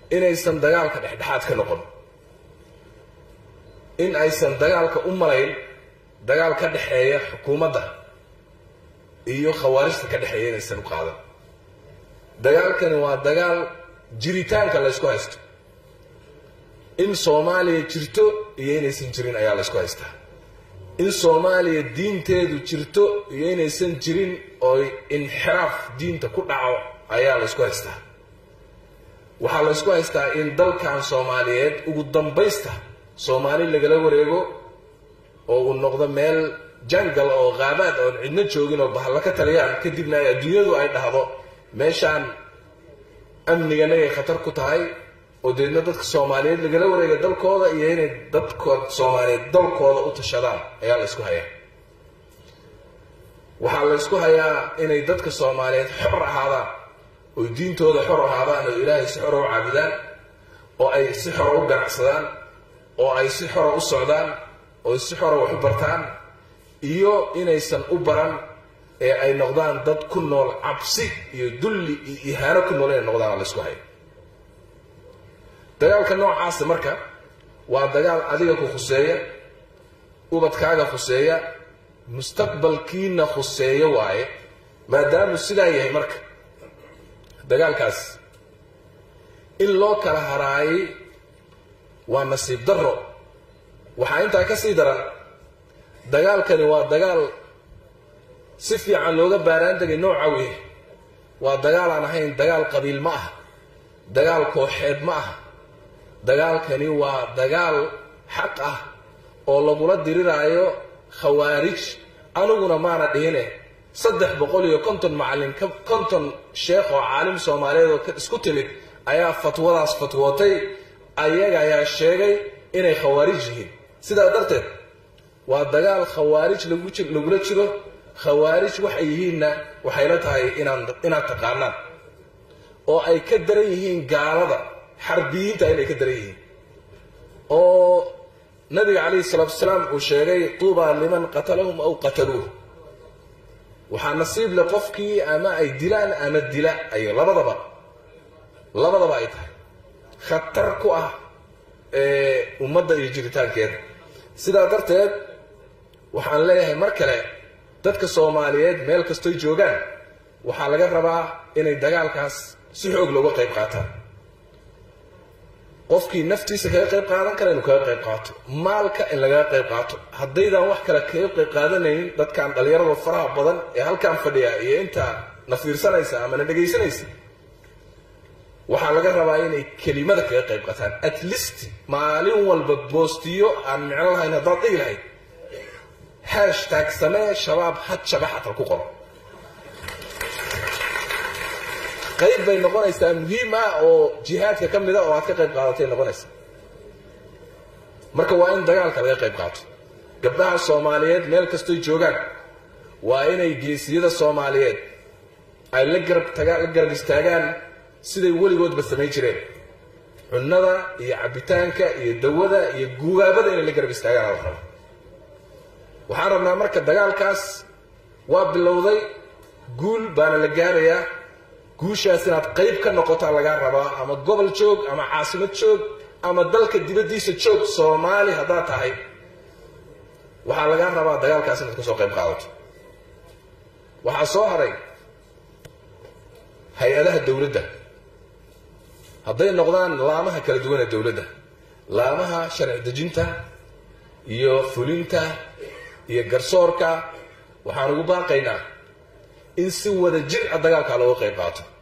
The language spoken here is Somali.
inaysan dagaalka dhexdhexaad ka noqon in aysan dagaalka u malayn dagaal ka dhexeeya xukuumadda iyo khawaarijta ka dhexeeya inaysan u qaadan dagaalkani waa dagaal jiritaanka laysku haysto in soomaaliya jirto iyo inaysan jirin ayaa laysku haystaa in soomaaliya diinteedu jirto iyo inaysan jirin oo inxiraaf diinta ku dhaco ayaa laysku haystaa waxaa laysku haystaa in dalkan soomaaliyeed ugu dambaysta soomaali lagala wareego oo uu noqdo meel jangal oo qaabaad oon cidno joogin oo bahalla ka taliyaan kadibna ay adduunyadu ay dhahdo meeshaan amniganagay khatar ku tahay oo deedna dadka soomaaliyeed lagala wareega dalkooda iyo inay dadka soomaaliyeed dalkooda u tashadaan ayaa la ysku hayaa waxaa la ysku hayaa inay dadka soomaaliyeed xor ahaadaan oo diintooda xor ahaadaan oo ilaahay si xora u caabudaan oo ay si xora u ganacsadaan oo ay si xora u socdaan oo si xora wax u bartaan iyo inaysan u baran ee ay noqdaan dad ku nool cabsi iyo dulli iyo ihaano ku nool inay noqdaan la ysku hayo dagaalka noocaasa marka waa dagaal adiga ku khuseeya ubadkaaga khuseeya mustaqbalkiina khuseeya waaye maadaamuu sidaa yahay marka dagaalkaas in loo kala haraayay waa nasiib darro waxaa intaa ka sii daran dagaalkani waa dagaal si fiican looga baaraan degay nooca wey waa dagaal aan ahayn dagaal qabiil ma aha dagaal kooxeed ma aha dagaalkani waa dagaal xaq ah oo lagula diriraayo khawaarij aniguna maana dhihine saddex boqol iyo konton macallin konton sheekh oo caalim soomaaliyeed oo isku timid ayaa fatwadaas fatwootay ayaga ayaa sheegay inay khawaarij yihiin sidaa darteed waa dagaal khawaarij lagula jiro khawaarij waxay yihiinna waxayla tahay inaad taqaanaan oo ay ka daran yihiin gaalada xarbiyiinta inay ka daran yihiin oo nabiga calayhi salaatu wasalaam uu sheegay tuubaa liman qatalahum aw qataluuh waxaa nasiib le qofkii ama ay dilaan ama dila ay labadaba labadaba ay tahay khatar ku ah ummadda iyo jiritaankeeda sidaa darteed waxaan leeyahay mar kale dadka soomaaliyeed meel kastoy joogaan waxaa laga rabaa inay dagaalkaas si xoog looga qayb qaataan qofkii naftiisa kaga qayb qaadan kara inuu kaga qayb qaato maalka in lagaga qayb qaato haddaydaan wax kale kaga qayb qaadanaynin dadkan dhallinyarada faraha badan ee halkaan fadhiya iyo intaa na fiirsanaysa ama na dhegaysanaysa waxaa laga rabaa inay kelimada kaga qayb qaataan at least maalin walba boostiyo aan micno lahayn haddaad dhigi lahayd hashtag samee shabaab had shabaxatal ku qoro qayb bay noqonaysaa muhiim ah oo jihaadka ka mida oo aad ka qayb qaadatay noqonaysa marka waa in dagaalka laga qayb qaato gabdhaha soomaaliyeed meel kastoy joogaan waa inay geesiyada soomaaliyeed ay la garab tagaan la garab istaagaan siday weligoodba samayn jireen cunnada iyo cabbitaanka iyo dawada iyo guugaabada inay la garab istaagaan ala raba waxaan rabnaa marka dagaalkaas waa bilowday guul baana la gaarayaa guushaas inaad qayb ka noqotaa lagaa rabaa ama gobol joog ama caasimad joog ama dalka dibaddiisa joog soomaali haddaad tahay waxaa lagaa rabaa dagaalkaas inaad kasoo qayb qaadato waxaa soo haray hay-adaha dowladda hadday noqdaan laamaha kala duwan ee dowladda laamaha sharci dejinta iyo fulinta iyo garsoorka waxaan ugu baaqaynaa in si wada jir a dagaalkaa looga qayb qaato